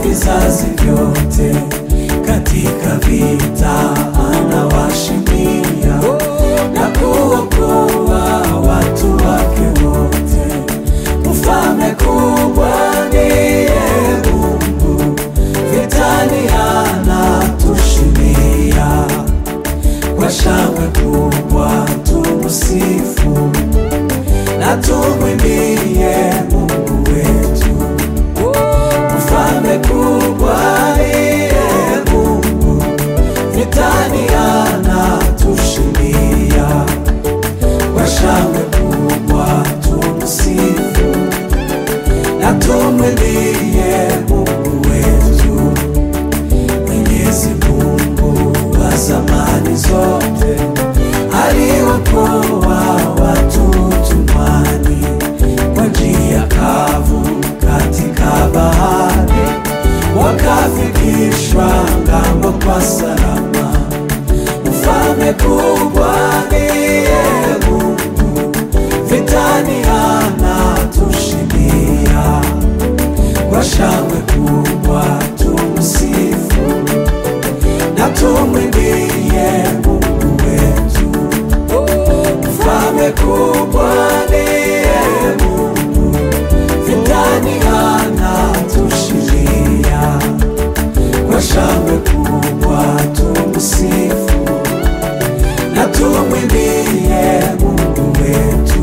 vizazi vyote, katika vita anawashindia na kuokoa watu wake wote. Mfalme kubwa ndiye Mungu, vitani anatushindia. Kwa shangwe kubwa tumsifu na tumwimbie Mungu wetu. Mfalme kubwa ndiye Mungu, vitani anatushindia. Kwa shangwe kubwa tumsifu na tumwimbie Mungu wetu. Mwenyezi Mungu wa zamani zote aliokoa watu utumwani kwa njia kavu katika bahari, wakafikishwa ngambo kwa salama. Mfalme kubwa ndiye Mungu, vitani anatushindia. Kwa shangwe kubwa tumsifu na tumwimbie Mungu wetu. Mfalme kubwa ndiye Mungu, vitani anatushindia. Kwa shangwe kubwa tumsifu na tumwimbie Mungu wetu.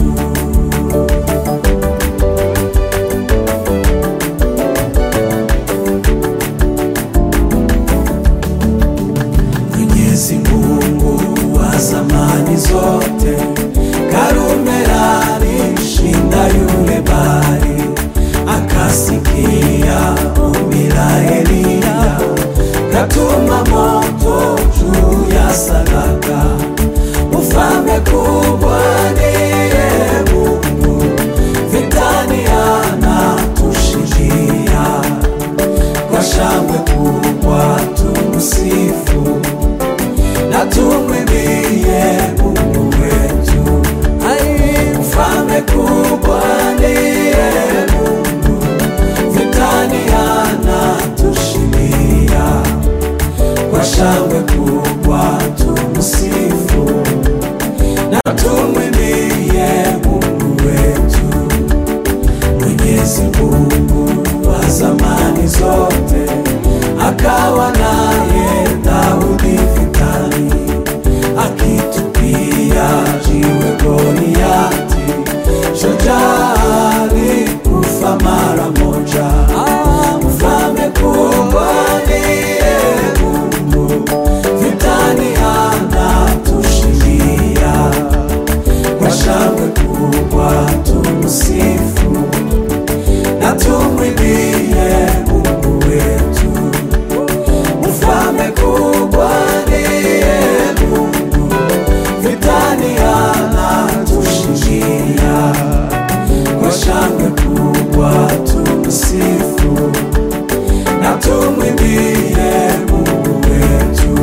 Mwenyezi Mungu wa zamani zote, Karumela alishinda yule bahari, akasikia ombi la Eliya, katuma moto juu ya sadaka. Ufalme kubwa ndiye Mungu, vitani anatushindia. Kwa shangwe kubwa tumsifu na tumwimbie Mungu wetu. Mfalme kubwa ndiye Mungu, vitani anatushindia. Kwa shangwe kubwa tumsifu na tumwimbie Mungu wetu. Mwenyezi Mungu wa zamani zote akawa naye Daudi vitani, akitupia jiwe Goliati, shujaa alikufa mara moja. Mfalme kubwa ndiye Mungu, vitani anatushindia. Kwa shangwe kubwa tumsifu na tumwimbie Mungu wetu. Mfalme kubwa ndiye Mungu, vitani anatushindia. Kwa shangwe kubwa tumsifu na tumwimbie Mungu wetu.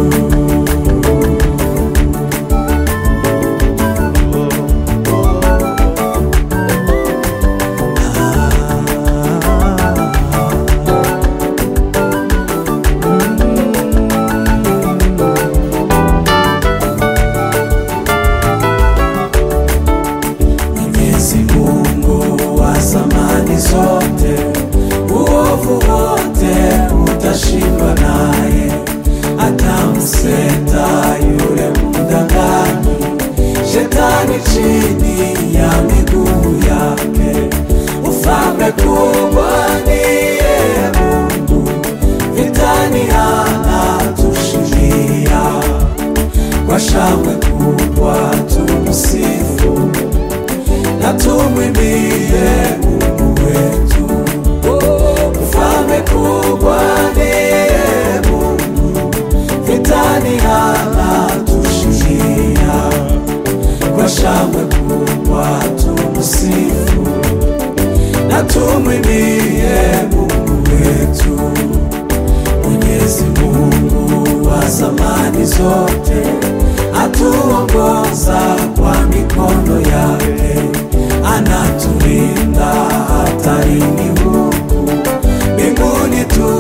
Mwenyezi Mungu wa zamani zote, uovu wote utashindwa naye, atamseta yule mdanganyi, shetani chini ya miguu yake. Ufalme kubwa ndiye Mungu, vitani anatushindia. Kwa shangwe kubwa tumsifu na tumwimbie Mungu wetu. Mfalme kubwa ndiye Mungu, vitani anatushindia. Kwa shangwe kubwa tumsifu na tumwimbie Mungu wetu. Mwenyezi Mungu wa zamani zote atuongoza kwa mikono yake, anatulinda hatarini huku mbinguni tu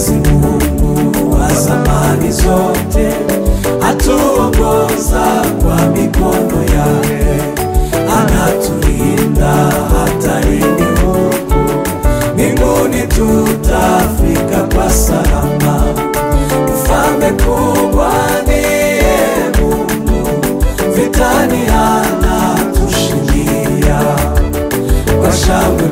Mwenyezi Mungu wa zamani zote atuongoza kwa mikono yake, anatulinda hatarini huku mbinguni, tutafika kwa salama. Mfalme kubwa ndiye Mungu, vitani anatushindia kwa shangwe